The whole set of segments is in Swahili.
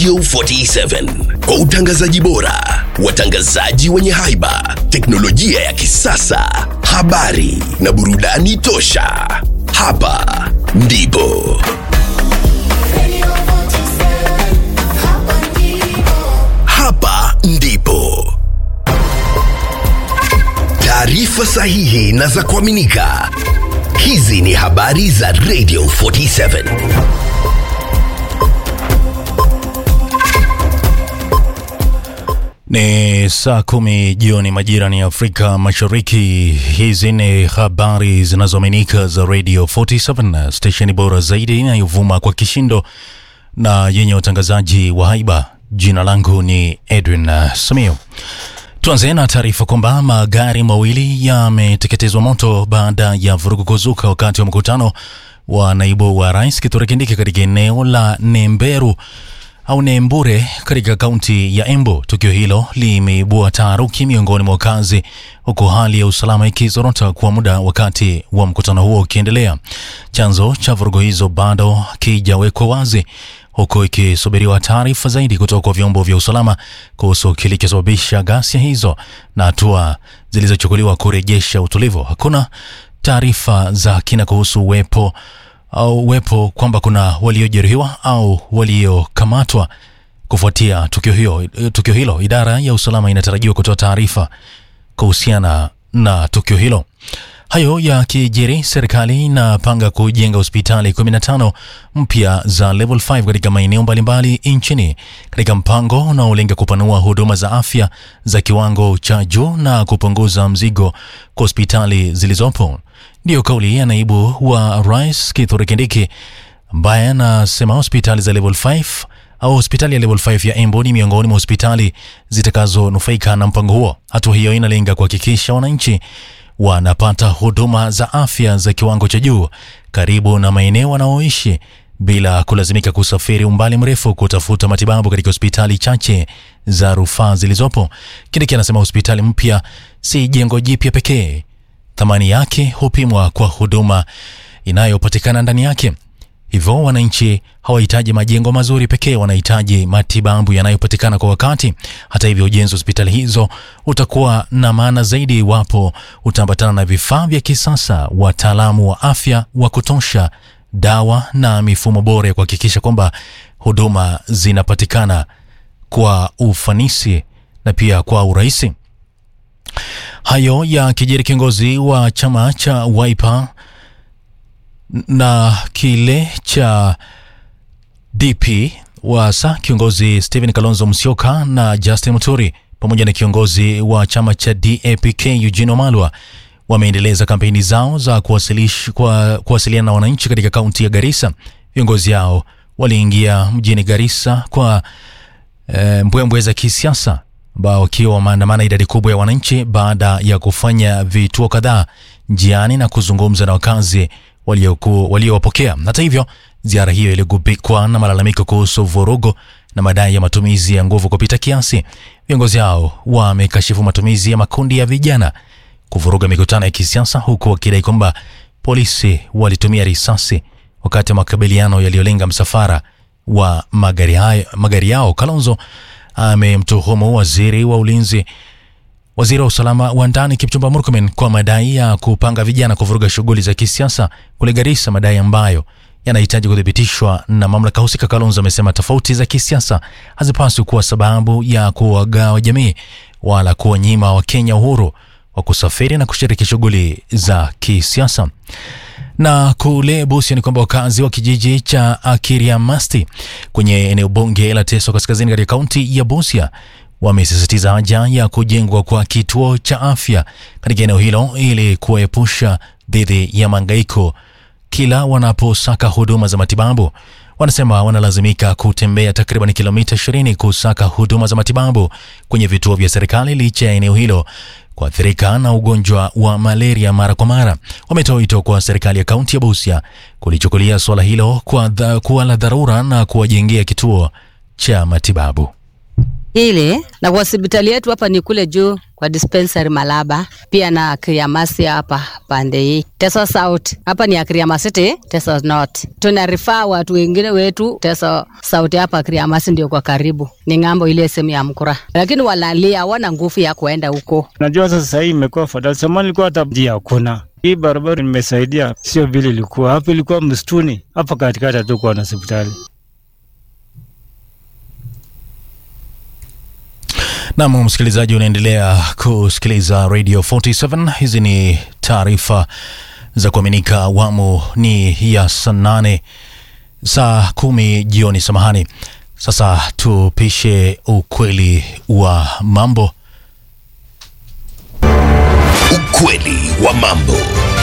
Radio 47 kwa utangazaji bora, watangazaji wenye haiba, teknolojia ya kisasa, habari na burudani tosha. Hapa ndipo hapa ndipo taarifa sahihi na za kuaminika. Hizi ni habari za Radio 47. Ni saa kumi jioni majira ni Afrika Mashariki. Hizi ni habari zinazoaminika za Radio 47, stesheni bora zaidi inayovuma kwa kishindo na yenye utangazaji wa haiba. Jina langu ni Edwin uh, Samio. Tuanze na taarifa kwamba magari mawili yameteketezwa moto baada ya vurugu kuzuka wakati wa mkutano wa naibu wa rais Kithure Kindiki katika eneo la Nemberu au Nembure katika kaunti ya Embu. Tukio hilo limeibua taharuki miongoni mwa wakazi, huku hali ya usalama ikizorota kwa muda wakati wa mkutano huo ukiendelea. Chanzo cha vurugu hizo bado kijawekwa wazi, huku ikisubiriwa taarifa zaidi kutoka kwa vyombo vya usalama kuhusu kilichosababisha ghasia hizo na hatua zilizochukuliwa kurejesha utulivu. Hakuna taarifa za kina kuhusu uwepo au uwepo kwamba kuna waliojeruhiwa au waliokamatwa kufuatia tukio hiyo. Tukio hilo, idara ya usalama inatarajiwa kutoa taarifa kuhusiana na tukio hilo. Hayo yakijiri, serikali inapanga kujenga hospitali 15 mpya za level 5 katika maeneo mbalimbali nchini katika mpango unaolenga kupanua huduma za afya za kiwango cha juu na kupunguza mzigo kwa hospitali zilizopo. Ndiyo kauli ya naibu wa rais Kithure Kindiki ambaye anasema hospitali za level 5 au hospitali ya level 5 ya Embu ni miongoni mwa hospitali zitakazonufaika na mpango huo. Hatua hiyo inalenga kuhakikisha wananchi wanapata huduma za afya za kiwango cha juu karibu na maeneo wanaoishi bila kulazimika kusafiri umbali mrefu kutafuta matibabu katika hospitali chache za rufaa zilizopo. Kindiki anasema hospitali mpya si jengo jipya pekee, thamani yake hupimwa kwa huduma inayopatikana ndani yake. Hivyo wananchi hawahitaji majengo mazuri pekee, wanahitaji matibabu yanayopatikana kwa wakati. Hata hivyo, ujenzi wa hospitali hizo utakuwa na maana zaidi iwapo utaambatana na vifaa vya kisasa, wataalamu wa afya wa kutosha, dawa na mifumo bora ya kuhakikisha kwamba huduma zinapatikana kwa ufanisi na pia kwa urahisi. Hayo ya kijeri, kiongozi wa chama cha Wiper na kile cha DP wasa kiongozi Stephen Kalonzo Musyoka na Justin Muturi pamoja na kiongozi wa chama cha DAPK Eugene Wamalwa wameendeleza kampeni zao za kuwasilish, kwa, kuwasiliana na wananchi katika kaunti ya Garissa. Viongozi hao waliingia mjini Garissa kwa e, mbwembwe za kisiasa ambao wakiwa wameandamana idadi kubwa ya wananchi baada ya kufanya vituo kadhaa njiani na kuzungumza na wakazi waliowapokea. Walio hata hivyo, ziara hiyo iligubikwa na malalamiko kuhusu vurugu na madai ya matumizi ya nguvu kupita kiasi. Viongozi hao wamekashifu matumizi ya makundi ya vijana kuvuruga mikutano ya kisiasa, huku wakidai kwamba polisi walitumia risasi wakati wa makabiliano yaliyolenga msafara wa magari, hayo, magari yao. Kalonzo amemtuhumu waziri wa ulinzi waziri wa usalama wa ndani Kipchumba Murkomen kwa madai ya kupanga vijana kuvuruga shughuli za kisiasa kule Garissa, madai ambayo yanahitaji kuthibitishwa na mamlaka husika. Kalonzo amesema tofauti za kisiasa hazipaswi kuwa sababu ya kuwagawa jamii wala kuwanyima Wakenya uhuru wa kusafiri na kushiriki shughuli za kisiasa. Na kule Busia ni kwamba wakazi wa kijiji cha Akiriamasti kwenye eneo bunge la Teso Kaskazini katika kaunti ya Busia wamesisitiza haja ya kujengwa kwa kituo cha afya katika eneo hilo ili kuwaepusha dhidi ya mangaiko kila wanaposaka huduma za matibabu. Wanasema wanalazimika kutembea takriban kilomita 20 kusaka huduma za matibabu kwenye vituo vya serikali licha ya eneo hilo kuathirika na ugonjwa wa malaria mara kwa mara. Wametoa wito kwa serikali ya kaunti ya Busia kulichukulia suala hilo kwa dha, kuwa la dharura na kuwajengea kituo cha matibabu. Ile na hospitali yetu hapa ni kule juu kwa kwa dispensary Malaba, pia na Kriamasi hapa pande hii. Teso South hapa ni ya Kriamasiti, Teso North. Tuna rifaa watu wengine wetu Teso South hapa Kriamasi ndio kwa karibu, ni ng'ambo ile sehemu ya Mkura, lakini walalia hawana nguvu ya kuenda huko. Najua sasa hii imekuwa fadhali. Zamani ilikuwa hata njia hakuna. Hii barabara nimesaidia, sio vile ilikuwa hapo. Ilikuwa msituni hapa katikati, hatukuwa na hospitali. Nam msikilizaji, unaendelea kusikiliza Radio 47. Hizi ni taarifa za kuaminika. Awamu ni ya saa nane saa kumi jioni, samahani. Sasa tupishe ukweli wa mambo. Ukweli wa mambo.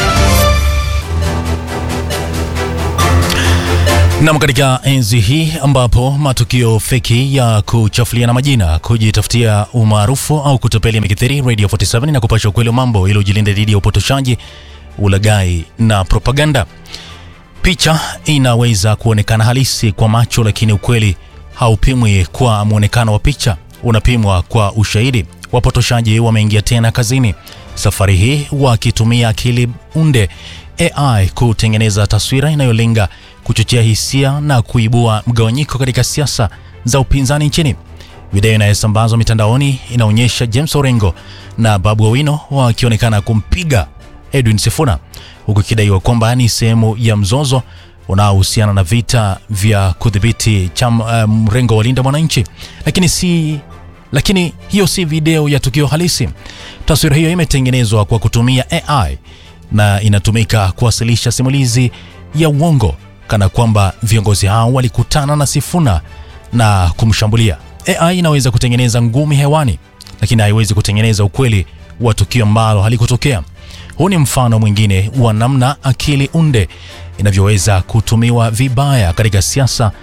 Nam, katika enzi hii ambapo matukio feki ya kuchafuliana majina, kujitafutia umaarufu au kutapeli yamekithiri, Radio 47 na kupasha ukweli wa mambo ili ujilinde dhidi ya upotoshaji, ulaghai na propaganda. Picha inaweza kuonekana halisi kwa macho, lakini ukweli haupimwi kwa mwonekano wa picha, unapimwa kwa ushahidi. Wapotoshaji wameingia tena kazini, safari hii wakitumia akili unde AI kutengeneza taswira inayolenga kuchochea hisia na kuibua mgawanyiko katika siasa za upinzani nchini. Video inayosambazwa mitandaoni inaonyesha James Orengo na Babu Owino wakionekana kumpiga Edwin Sifuna huku ikidaiwa kwamba ni sehemu ya mzozo unaohusiana na vita vya kudhibiti cham uh, mrengo wa Linda Mwananchi, lakini si lakini hiyo si video ya tukio halisi. Taswira hiyo imetengenezwa kwa kutumia AI na inatumika kuwasilisha simulizi ya uongo kana kwamba viongozi hao walikutana na Sifuna na kumshambulia. AI inaweza kutengeneza ngumi hewani, lakini haiwezi kutengeneza ukweli wa tukio ambalo halikutokea. Huu ni mfano mwingine wa namna akili unde inavyoweza kutumiwa vibaya katika siasa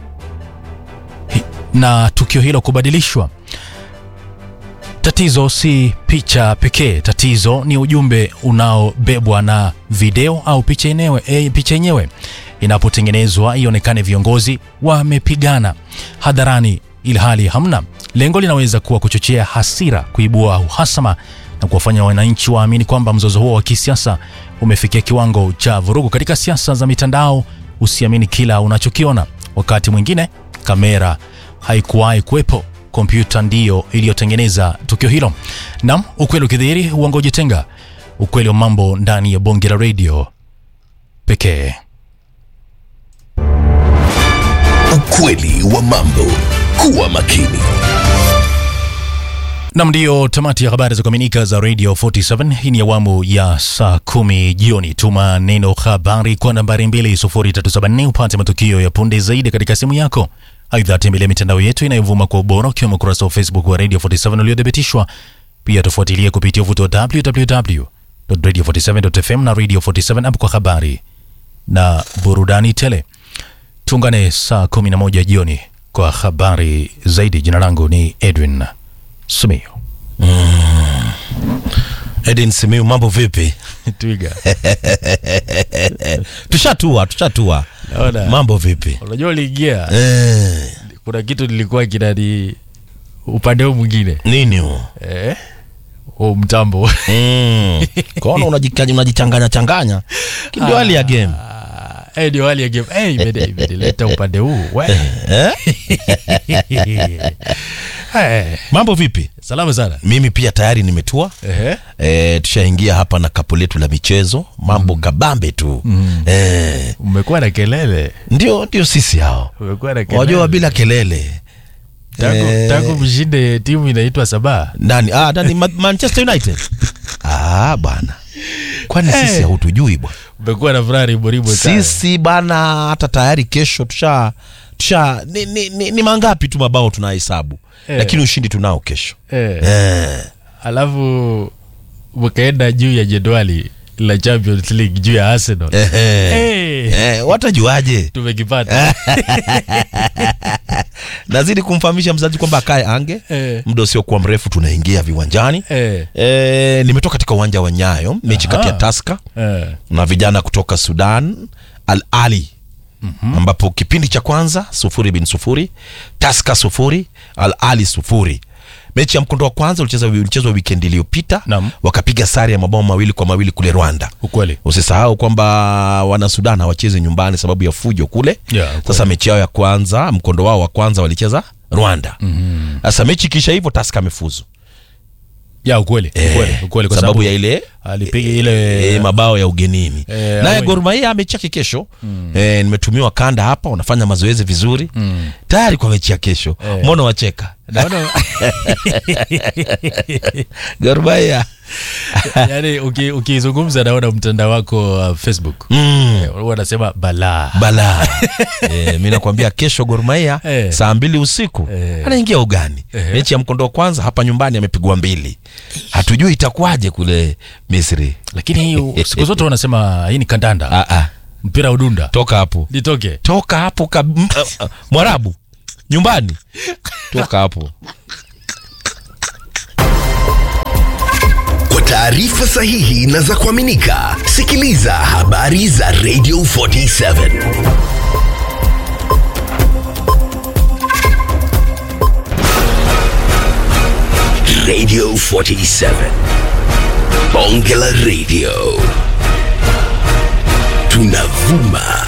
hi- na tukio hilo kubadilishwa. Tatizo si picha pekee, tatizo ni ujumbe unaobebwa na video au picha yenyewe. E, picha yenyewe inapotengenezwa ionekane viongozi wamepigana hadharani, ili hali hamna. Lengo linaweza kuwa kuchochea hasira, kuibua uhasama na kuwafanya wananchi waamini kwamba mzozo huo wa kisiasa umefikia kiwango cha vurugu. Katika siasa za mitandao, usiamini kila unachokiona. Wakati mwingine kamera haikuwahi kuwepo, kompyuta ndiyo iliyotengeneza tukio hilo. Nam, ukweli ukidhihiri, uongo ujitenga. Ukweli wa mambo ndani ya bonge la redio pekee. Ukweli wa mambo. Kuwa makini. Nam, ndiyo tamati ya habari za kuaminika za Radio 47. Hii ni awamu ya saa kumi jioni. Tuma neno habari kwa nambari 20374 upate matukio ya punde zaidi katika simu yako. Aidha, tembelea mitandao yetu inayovuma kwa ubora ukiwemo ukurasa wa Facebook wa Radio 47 uliothibitishwa. Pia tufuatilie kupitia uvuto wa www.radio47.fm na Radio 47 app kwa habari na burudani tele. Tuungane saa 11 jioni kwa habari zaidi. Jina langu ni Edwin Simiyu. Edin Simiu, mambo vipi? Twiga. Tushatua, tushatua. Naona. Mambo vipi? Unajua uliingia Eh, kuna kitu nilikuwa kinani upande huu mwingine nini huo? eh, huu mtambo Mm. Kwaona unajika- unajichanganya changanya, ndio hali ya game. eh, ndio hali ya game eh, imeni- imenileta upande huu we. Eh? Eh, Mambo vipi? salama sana Mimi pia tayari nimetua. Ehe. E, tushaingia hapa na kapu letu la michezo, mambo kabambe tu mm. e, umekuwa na kelele ndio ndio sisi hao, umekuwa na kelele wajua bila kelele tangu, Eh. tangu mshinde timu inaitwa Sabaa nani ah, nani Ma- Manchester United ah, bwana kwani sisi Eh. hautujui bwana umekuwa na furaha riboribwe sana. sisi bana hata tayari kesho tusha tusha ni, ni, ni, ni mangapi tu mabao tunahesabu Eh. lakini ushindi tunao kesho eh. eh. alafu mkaenda juu ya jedwali la Champions League juu ya Arsenal Eh, eh. Eh, Eh, watajuaje tumekipata nazidi kumfahamisha mzazi kwamba akae ange Eh. muda usiokuwa mrefu tunaingia viwanjani eh, e, nimetoka katika uwanja wa nyayo mechi kati ya Aha. taska eh. na vijana kutoka sudan al ali mm-hmm. ambapo kipindi cha kwanza sufuri bin sufuri taska sufuri al ali sufuri mechi ya mkondo wa kwanza ulicheza ulichezwa weekend iliyopita Naam. wakapiga sare ya mabao mawili kwa mawili kule rwanda ukweli usisahau kwamba wana sudan hawachezi nyumbani sababu ya fujo kule Yeah, kweli. sasa mechi yao ya kwanza mkondo wao wa kwanza walicheza rwanda sasa mechi kisha hivyo taska amefuzu ya ukweli ukweli ukweli kwa sababu ya ile alipiga ile e, mabao ya ugenini Eh, naye awe- Gor Mahia mechi yake kesho e, nimetumiwa kanda hapa wanafanya mazoezi vizuri tayari kwa mechi ya kesho Eh. mbona wacheka naona Gor Mahia yani uki- ukizungumza naona mtandao wako wa facebook mm. Eh, huwa wanasema balaa balaa e, mi nakwambia kesho Gor Mahia Eh. saa mbili usiku Eh. anaingia ugani Eh. mechi ya mkondo wa kwanza hapa nyumbani amepigwa mbili hatujui itakuwaje kule Misri lakini hiyo siku zote wanasema hii ni kandanda ah, ah. mpira udunda toka hapo litoke toka hapo kab... m- ah, ah, mwarabu nyumbani toka hapo Kwa taarifa sahihi na za kuaminika, sikiliza habari za Radio 47 Radio 47 Bonge la Radio tunavuma